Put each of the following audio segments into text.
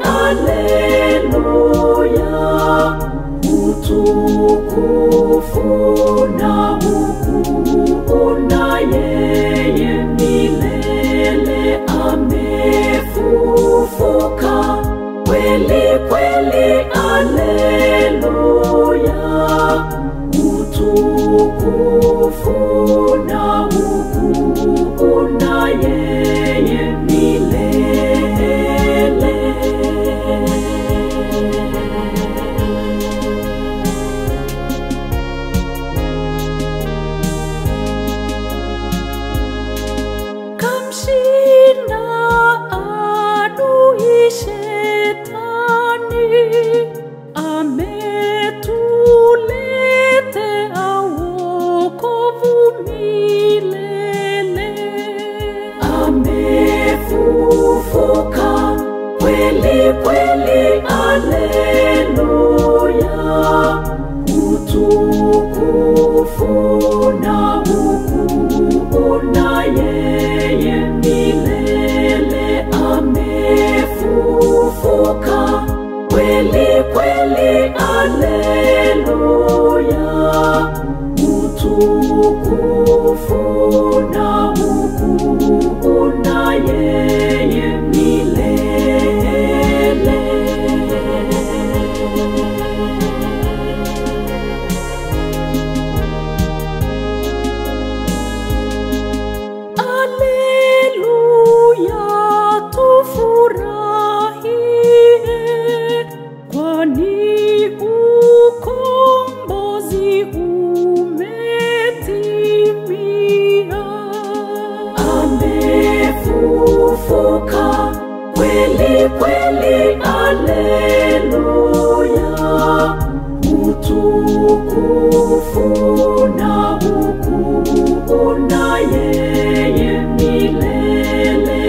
aleluya, utukufu na ukuu na yeye milele amefufuka kweli kweli, aleluya, utukufu na ukuu na yeye milele. Kamshinda adui shetani, ametuletea wokovu milele. Amefufuka kweli kweli, aleluya, utukufu na ukuu na yeye milele amefufuka kweli kweli, aleluya, utukufu na ukuu na yeye milele. Aleluya, tufurahie, kwani ukombozi umetimia. Amefufuka kweli kweli, aleluya, utukufu na ukuu na yeye milele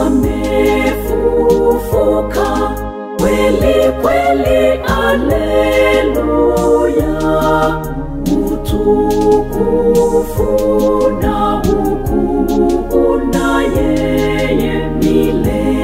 amefufuka kweli kweli, aleluya, utukufu na ukuu na yeye milele